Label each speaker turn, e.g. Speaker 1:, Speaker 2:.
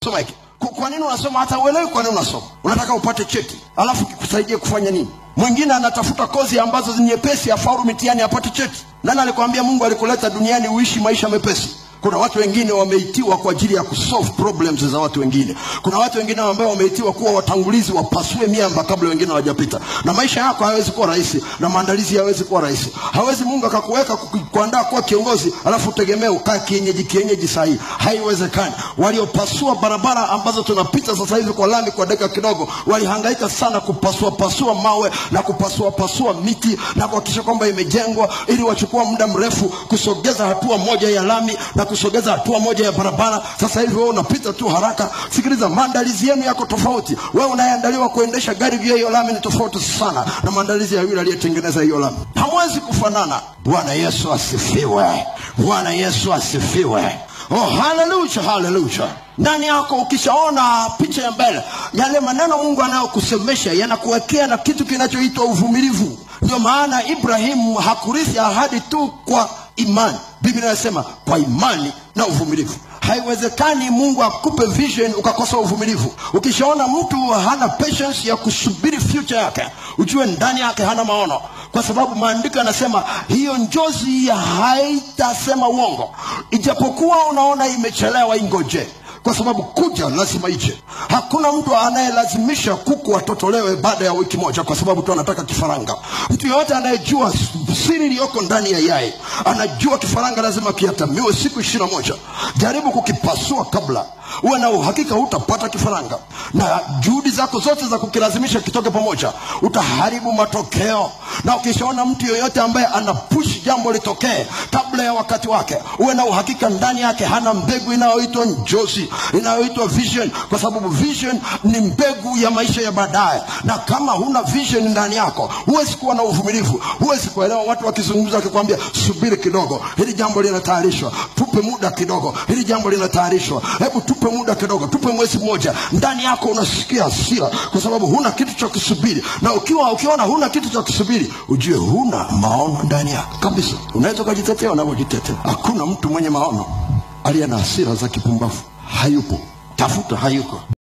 Speaker 1: soma hiki Ku- kwa nini unasoma hata uelewi kwa nini unasoma unataka upate cheti alafu kikusaidie kufanya nini mwingine anatafuta kozi ambazo ni nyepesi afaulu mitihani apate cheti nani alikwambia mungu alikuleta duniani uishi maisha mepesi kuna watu wengine wameitiwa kwa ajili ya kusolve problems za watu wengine kuna watu wengine ambao wameitiwa kuwa watangulizi wapasue miamba kabla wengine hawajapita na maisha yako hayawezi kuwa rahisi na maandalizi hayawezi kuwa rahisi hawezi mungu akakuweka kuku- kuandaa kuwa kiongozi alafu utegemee ukaa kienyeji kienyeji sahii haiwezekani waliopasua barabara ambazo tunapita sasa hivi kwa lami kwa dakika kidogo walihangaika sana kupasua pasua mawe na kupasua pasua miti na kuhakikisha kwamba imejengwa ili wachukua muda mrefu kusogeza hatua moja ya lami na kusogeza hatua moja ya barabara sasa hivi wewe unapita tu haraka sikiliza maandalizi yenu yako tofauti wewe unayeandaliwa kuendesha gari juu ya hiyo lami ni tofauti sana na maandalizi ya yule aliyetengeneza hiyo lami hamwezi kufanana bwana yesu asifiwe bwana yesu asifiwe oh haleluya haleluya ndani yako ukishaona picha ya mbele yale maneno mungu anayokusemesha yanakuwekea na kitu kinachoitwa uvumilivu ndio maana ibrahimu hakurithi ahadi tu kwa imani biblia inasema kwa imani na uvumilivu haiwezekani mungu akupe vision ukakosa uvumilivu ukishaona mtu hana patience ya kusubiri future yake ujue ndani yake hana maono kwa sababu maandiko yanasema hiyo njozi haitasema uongo ijapokuwa unaona imechelewa ingoje kwa sababu kuja lazima ije hakuna mtu anayelazimisha kuku atotolewe baada ya wiki moja kwa sababu tu anataka kifaranga mtu yeyote anayejua siri iliyoko ndani ya yai anajua kifaranga lazima kiatamiwe siku ishirina moja jaribu kukipasua kabla uwe na uhakika hutapata kifaranga na juhudi zako zote za kukilazimisha kitoke pamoja utaharibu matokeo na ukishaona mtu yoyote ambaye anapush jambo litokee kabla ya wakati wake uwe na uhakika ndani yake hana mbegu inayoitwa njozi inayoitwa vision kwa sababu vision ni mbegu ya maisha ya baadaye na kama huna vision ndani yako huwezi kuwa na uvumilivu huwezi kuelewa watu wakizungumza wakikwambia subiri kidogo hili jambo linatayarishwa tupe muda kidogo hili jambo linatayarishwa hebu tupe muda kidogo tupe mwezi mmoja ndani yako unasikia hasira kwa sababu huna kitu cha kusubiri na ukiwa ukiona huna kitu cha kusubiri ujue huna maono ndani yako kabisa unaweza ukajitetea unavyojitetea hakuna mtu mwenye maono aliye na hasira za kipumbavu hayupo tafuta hayuko